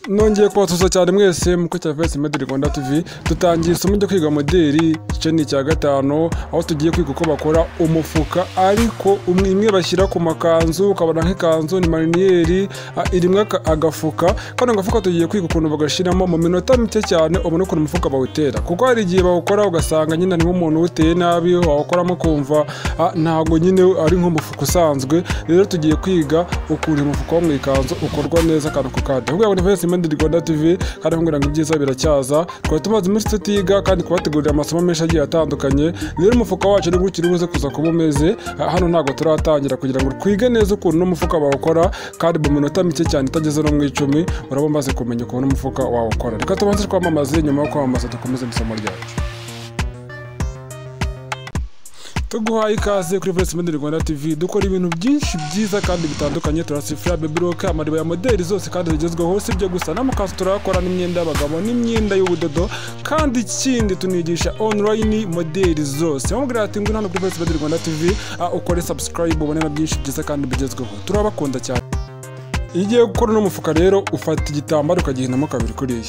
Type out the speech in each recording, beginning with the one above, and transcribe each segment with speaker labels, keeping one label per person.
Speaker 1: nongeye kubasuhuza cyane mwese muko cya vs medi rwanda tv dutangiye isomo ryo kwiga moderi igice ni icya gatanu aho tugiye kwiga uko bakora umufuka ariko umwe imwe bashyira ku makanzu ukabona nk'ikanzu ni mariniyeri irimo aka- agafuka kano gafuka tugiye kwiga ukuntu bagashyiramo mu minota mike cyane ubona ukuntu umufuka bawutera kuko hari igihe bawukora ugasanga nyine ni nk'umuntu uteye nabi wawukoramo kumva ah, ntabwo nyine ari nk'umufuka usanzwe rero tugiye kwiga ukuntu umufuka wo mu ikanzu ukorwa neza akantu ku kandi ahubwo ni vs medi rwanda tv kandi nkubwira ngo ibyiza biracyaza twari tumaze iminsi tutiga kandi kubategurira amasomo menshi agiye atandukanye rero umufuka wacu ni gutyo uri buze kuza kuba umeze Ah, hano ntabwo turatangira kugira ngo twige neza ukuntu n'umufuka bawukora kandi mu minota mike cyane itageze no mu icumi uraba umaze kumenya ukuntu umufuka wawukora reka tubanze twamamaze nyuma yo kwamamaza dukomeze n'isomo ryacu tuguhaye ikaze kuri Voice Model Rwanda TV dukora ibintu byinshi byiza kandi bitandukanye turasifura baby rock amariba ya modeli zose kandi zigezweho si ibyo gusa n'amakanzu turakora n'imyenda y'abagabo n'imyenda y'ubudodo kandi ikindi tunigisha online modeli zose bamubwira ati ngwino hano kuri Voice Model Rwanda TV ah, ukore subscribe ubone na byinshi byiza kandi bigezweho turabakunda cyane iyo ugiye gukora uno mufuka rero ufata igitambaro ukagihinamo kabiri kuriya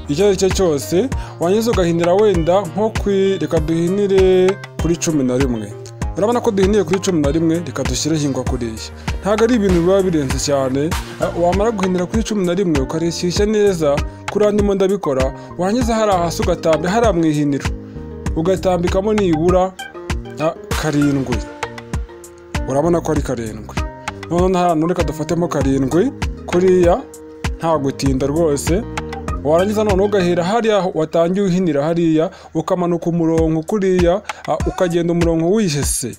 Speaker 1: icyo ari cyo cyose wangiza ugahinira wenda nko kuri reka duhinire kuri cumi na rimwe urabona ko duhiniye kuri cumi na rimwe reka dushyireho ingwa kuriya ntabwo ari ibintu biba birenze cyane eh, wamara guhinira kuri cumi na rimwe ukarishyushya neza kuri andimo ndabikora wangiza hari hasi ugatambi hariya mu ihiniro ugatambikamo nibura ah, karindwi urabona ko ari karindwi noneho hano reka dufatemo karindwi kuriya nta gutinda rwose warangiza noneho ugahera hariya watangiye uhinira hariya ukamanuka umurongo kuriya ah, ukagenda umurongo wihese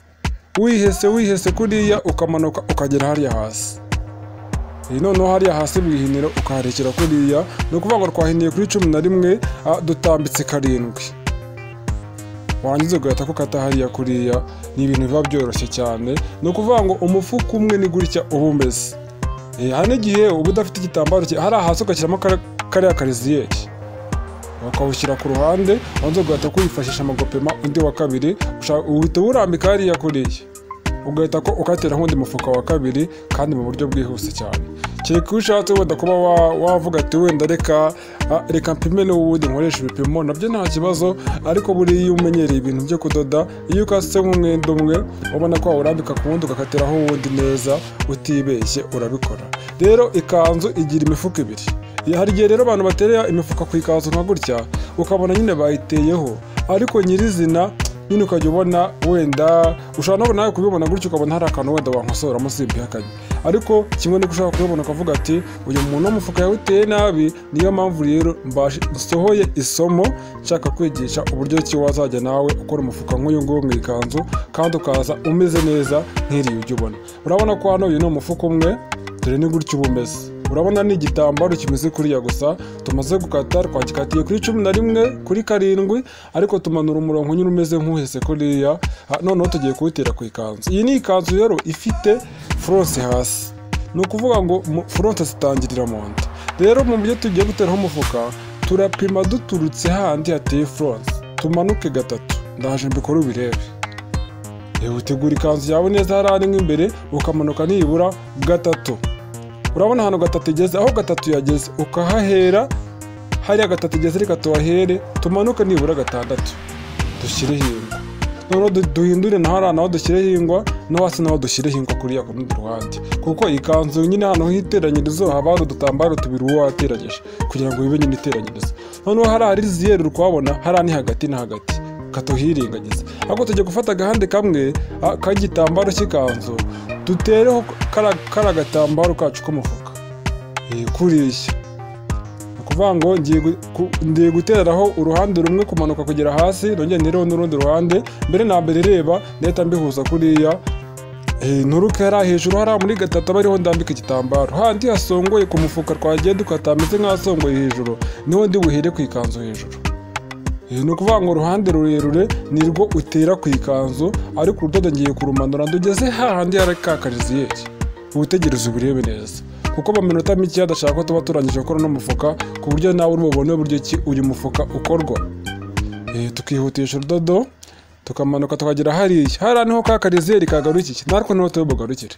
Speaker 1: wihese wihese kuriya ukamanuka ukagera hariya hasi iyi noneho hariya hasi mu ihiniro ukaharekera kuriya ni ukuvuga ngo twahiniye kuri cumi na rimwe ah, dutambitse karindwi warangiza ugahita ko ukata hariya kuriya ni ibintu biba byoroshye cyane ni ukuvuga ngo umufuka umwe ni gutya uba umeze Eh, hari n'igihe uba udafite igitambaro ki- hari hasi ugashyiramo kare- kariya kariziyeri ukawushyira ku ruhande wanze ugahita kuwifashisha mu gupima undi wa kabiri usha- uhita uwurambika hariya kuriya ugahita ko ukatera nk'undi mufuka wa kabiri kandi mu buryo bwihuse cyane kereka iyo ushatse wenda kuba wa- wavuga ati wenda reka ah, reka mpime n'ubundi nkoresha ibipimo nabyo nta kibazo ariko buriya iyo umenyereye ibintu byo kudoda iyo ukase nk'umwenda umwe ubona ko wawurambika ku wundi ugakatiraho uwundi neza utibeshye urabikora rero ikanzu igira imifuka ibiri Ya- hari igihe rero abantu baterera imifuka ku ikanzu nka gutya ukabona nyine bayiteyeho ariko nyirizina nyine ukajya ubona wenda ushobora nabo nawe kubibona gutyo ukabona hari akantu wenda wankosoramo si impihakanye ariko kimwe nuko ushobora kubibona ukavuga ati uyu muntu w'umufuka yawuteye nabi niyo mpamvu rero mbaje- nsohoye isomo nshaka kwigisha uburyo ki wazajya nawe ukora umufuka nk'uyu nguyu mu ikanzu kandi ukaza umeze neza nk'iriya ujya ubona urabona ko hano uyu ni umufuka umwe dore ni gutyo uba umeze urabona ni igitambaro kimeze kuriya gusa tumaze gukata twagikatiye kuri cumi na rimwe kuri karindwi ariko tumanura umurongo nyine umeze nk'uhese kuriya ha, noneho tugiye kuwutera ku ikanzu iyi ni ikanzu rero ifite furonse hasi ni ukuvuga ngo mu- furonse zitangirira mu nda rero mu buryo tugiye guteraho umufuka turapima duturutse handi hateye furonse tumanuke gatatu ndaje mbikore ubirebe Eh, utegura ikanzu yawe neza hariya rimwe imbere ukamanuka nibura gatatu urabona ahantu gatatu igeze aho gatatu yageze ukahahera hariya gatatu igeze reka tuhahere tumanuke nibura gatandatu dushyireho ingwa noneho du- duhindure na hariya naho dushyireho ingwa no hasi naho dushyireho ingwa kuriya ku rundi ruhande kuko ikanzu nyine ahantu h'iteranyirizo haba hari udutambaro tubiri uwo wateranyije kugira ngo bibe nyine iteranyirizo noneho hariya hari ziyeri uri kuhabona hariya ni hagati na hagati katuhiringagiza ahubwo tujya gufata agahande kamwe ah, k'igitambaro cy'ikanzu dutereho kara- kara agatambaro kacu k'umufuka Eh, kuriya ni ukuvuga ngo ngiye gu- ku- ngiye guteraho uruhande rumwe kumanuka kugera hasi nongera ntereho n'urundi ruhande mbere na mbere reba ndahita mbihuza kuriya Eh, nturuke hariya hejuru hariya muri gatatu aba ariho ndambika igitambaro handi hasongoye ku mufuka twagiye dukata hameze nk'ahasongoye hejuru niho ndi buhere ku ikanzu hejuru Eh, ni ukuvuga ngo uruhande rurerure nirwo utera ku ikanzu ariko urudodo ngiye kurumanura ndugeze hahandi hari ka kariziyeri ubutegereze ubirebe neza kuko mu minota mike hadashaka ko tuba turangije gukora uno mufuka ku buryo nawe uri bubone uburyo ki uyu mufuka ukorwa Eh, tukihutisha urudodo tukamanuka tukagera hariya hariya niho ka kariziyeri kagarukiye natwe niho turi bugarukire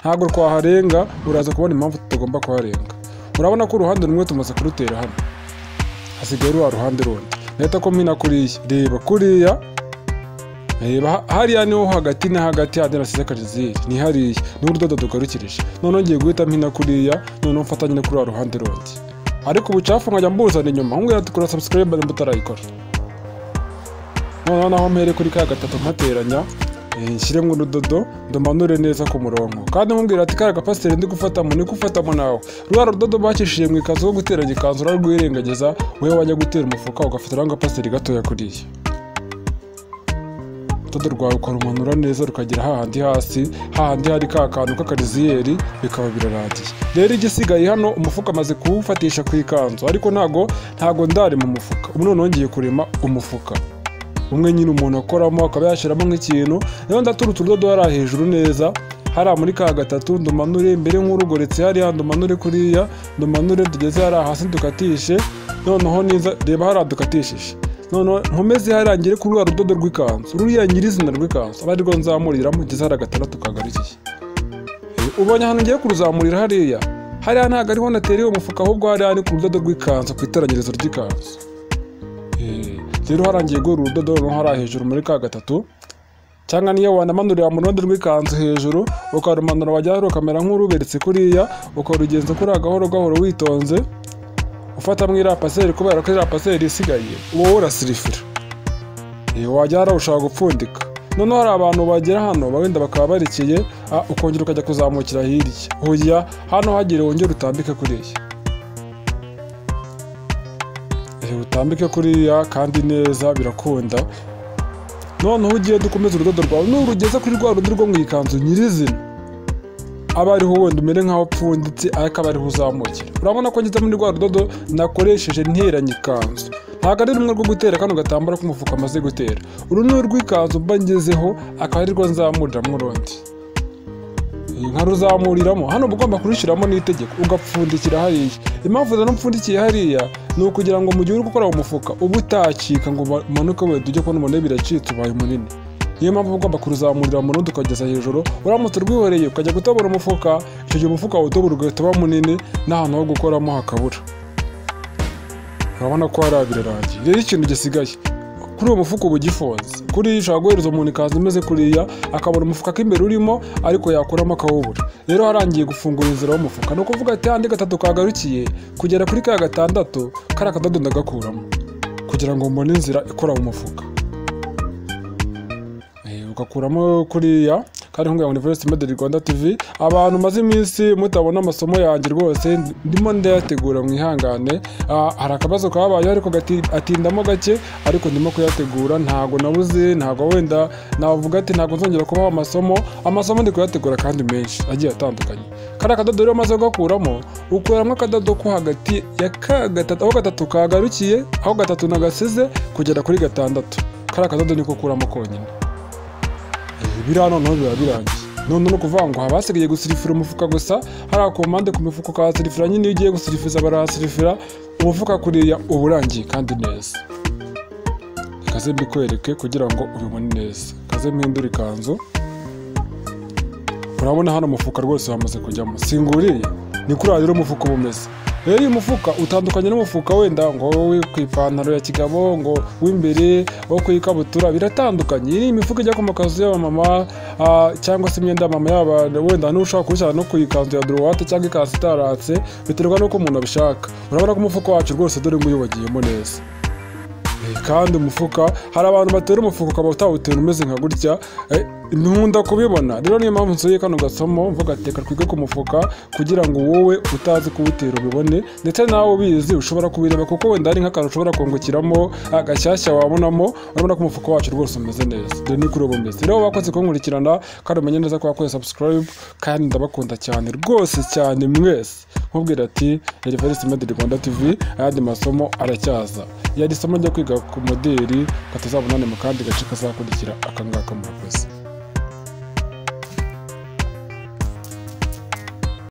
Speaker 1: ntabwo twaharenga uraza kubona impamvu tutagomba kuharenga urabona ko uruhande rumwe tumaze kurutera hano hasigaye ruba ruhande rundi leta ko mpina kuriya reba kuriya reba hariya niho hagati na hagati handi nasize kajiziri ni hariya niho urudodo dugarukirije noneho ngiye guhita mpina kuriya noneho mfatanye no kuri wa ruhande rundi ariko ubucafu nkajya mbuzana inyuma nkubwira ati kora subscribe nimba utarayikora noneho naho mpere kuri ka gatatu mpateranya nshyiremo urudodo ndumanure neza ku murongo kandi nkubwira ati kariya gapasiteri ndi gufatamo ni gufatamo nawe rwa rudodo bakishije mu ikanzu ko guteranya ikanzu urarwirengagiza wowe wajya gutera umufuka ugafata n'agapasiteri gatoya kuriya urudodo rwawe ukarumanura neza rukagera hahandi hasi hahandi hari ka kantu k'akariziyeri bikaba biraradiye rero igisigaye hano umufuka amaze kuwufatisha ku ikanzu ariko ntago ntago ndari mu mufuka ubu noneho ngiye kurema umufuka umwe nyine umuntu akoramo akaba yashyiramo nk'ikintu rero ndaturutse urudodo hariya hejuru neza hariya muri ka gatatu ndumanure mbere nk'urugoretse hariya ndumanure kuriya ndumanure tugeze hariya hasi dukatishe noneho neza reba hariya dukatishije noneho nkomeze hariya ngere kuri rwa rudodo rw'ikanzu ruriya nyirizina rw'ikanzu aba arirwo nzamuriramo ngeze hariya gatandatu kagarukiye ubonye ahantu ngiye kuruzamurira hariya hariya ntabwo ariho natereye umufuka ahubwo hariya ni ku rudodo rw'ikanzu ku iteranyirizo ry'ikanzu rero harangiye guhura urudodo noneho hariya hejuru muri ka gatatu cyangwa niyo wanamanurira mu ruhande rw'ikanzu hejuru ukarumanura wajya hariya ukamera nk'uruberetse kuriya ukarugenza kuri gahoro gahoro witonze ufatamo iriya paseri kubera ko iriya paseri isigaye wowe urasirifira wajya hariya ushaka gupfundika noneho hari abantu bagera hano wenda bakaba barikiye ukongera ukajya kuzamukira hirya hoya hano hagire wongere utambike kuriya utambike kuriya kandi neza birakunda noneho ugiye dukomeze urudodo rwawe nurugeza kuri rwa rundi rwo mu ikanzu nyirizina aba ariho wenda umere nk'aho upfunditse ariko aba ariho uzamukira urabona ko ngeze muri rwa rudodo nakoresheje nteranya ikanzu ntabwo ari rumwe rwo gutera kano gatambaro k'umufuka amaze gutera uru ni urw'ikanzu mba ngezeho akaba ari rwo nzamuriramo urundi nkaruzamuriramo hano uba ugomba kurushyiramo n'itegeko ugapfundikira hariya impamvu zana upfundikiye hariya ni ukugira ngo mu gihe uri gukora umufuka uba utakika ngo umanuke wenda ujye kubona umuntu biracitse ubaye munini niyo mpamvu ugomba kuruzamurira mu rundi ukageza hejuru uramutse urwihoreye ukajya gutobora umufuka icyo gihe umufuka wawe utobora ugahita uba munini n'ahantu ho gukoramo hakabura urabona ko hariya birarangiye rero ikintu gisigaye kuri uwo mufuka uba ugifunze kuriya ushobora guhereza umuntu ikanzu imeze kuriya akabona umufuka k'imbere urimo ariko yakuramo akawubura rero harangiye gufungura inzira y'umufuka ni ukuvuga ati handi gatatu kagarukiye kugera kuri ka gatandatu kari akadodo ndagakuramo kugira ngo mbone inzira ikora mu mufuka ugakuramo kuriya kandi nkunga University Rwanda TV abantu maze iminsi mutabona amasomo yanjye rwose ndimo ndayategura mwihangane hari akabazo kabaye ariko atindamo gake ariko ndimo kuyategura ntago nabuze ntago wenda navuga ati ntago nzongera kubaho amasomo amasomo ndi kuyategura kandi menshi agiye atandukanye kari akadodo rero maze ugakuramo ukuramo akadodo ko hagati ya ka gatatu aho gatatu kagarukiye aho gatatu nagasize kugera kuri gatandatu kari akadodo niko ukuramo konyine biriya noneho biba birangiye noneho ni ukuvuga ngo haba hasigaye gusirifira umufuka gusa hariya ku mpande ku mifuka ukahasirifira nyine iyo ugiye gusirifiza barahasirifira umufuka kuriya uba urangiye kandi neza kaze mbikwereke kugira ngo ubibone neza kaze mpindura ikanzu urabona hano umufuka rwose wamaze kujyamo singuriye ni kuriya rero umufuka uba umeze rero uyu mufuka utandukanye n'umufuka wenda ngo wowe ku ipantaro ya kigabo ngo w'imbere wo ku ikabutura biratandukanye iyi ni imifuka ijya ku makazu y'abamama cyangwa se imyenda y'abamama y'abantu wenda n'ushaka kubishyira no ku ikanzu ya duruwate cyangwa ikanzu itaratse biterwa n'uko umuntu abishaka urabona ko umufuka wacu rwose dore ngo uyubagiyemo neza kandi umufuka hari abantu batera umufuka ukaba utawutera umeze nka gutya nkunda kubibona rero niyo mpamvu nsuye kano gasomo mvuga ati reka twige ku mufuka kugira ngo wowe utazi kuwutera ubibone ndetse nawe ubizi ushobora kubireba kuko wenda hari nk'akantu ushobora kungukiramo agashyashya wabonamo urabona ko umufuka wacu rwose umeze neza dore ni kuri ubu umeze rero wakoze kunkurikirana kandi umenye neza ko wakoze subscribe kandi ndabakunda cyane rwose cyane mwese nkubwira ati University Med Rwanda TV ayandi masomo aracyaza yari isomo ryo kwiga ku moderi katazabonane mu kandi gace kazakurikira akangaka murakoze